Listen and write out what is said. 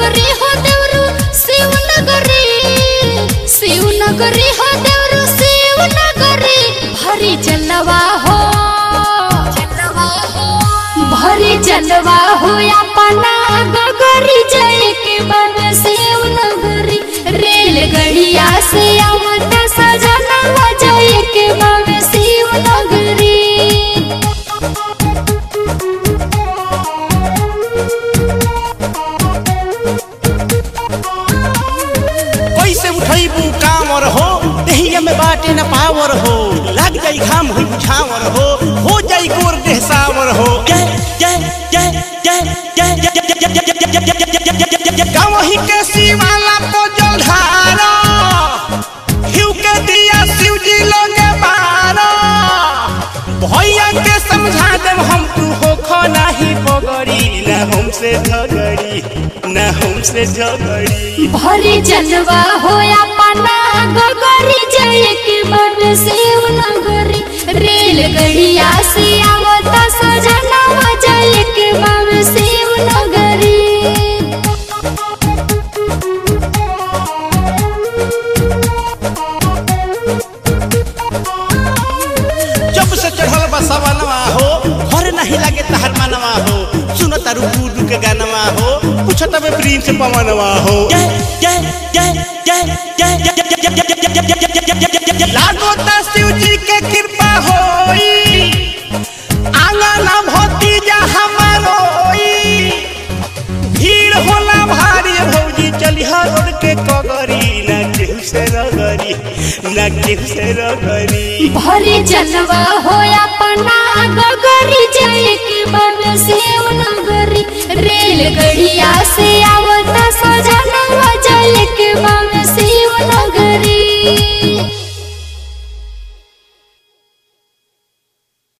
नगरी हो देवरू शिव नगरी शिव नगरी हो देवरू शिव नगरी भरी जलवा हो भरी जलवा हो अपना गगरी जय के बन शिव नगरी रेलगड़िया से आवत सजनवा जय के बन शिव नगरी कैसे उठैबू कामर हो देहिया में बाटे न पावर हो लग जाई घाम हुई बुझावर हो हो जाई गोर देह सावर हो जय जय जय जय जय जय जय जय जय जय जय जय जय जय जय जय गाँव ही के शिवाला तो जलधारा हिउ के दिया शिव जी लोगे बारा भैया के समझा देम हम तू हो खो नाही पगड़ी न हमसे झगड़ी न हमसे झगड़ी भरी जलवा हो अपना गगरी जय के बन शिव नगरी रेलगड़िया से आवत सजनवा जय के बन शिव नगरी जब से चढ़ल बसवनवा हो घर नहीं लगे तहर मनवा हो सुनो तारू गुडू के गानवा हो पूछो तबे प्रिंस पवनवा हो जय जय जय जय जय जय जय जय जय जय जय जय जय जय जय जय लागो ता शिव जी के कृपा होई आंगन भोती जा हमारोई भीड़ होला भारी भौजी चली रोड के कगरी ना केहू से रगरी ना केहू से रगरी भरी जलवा हो अपना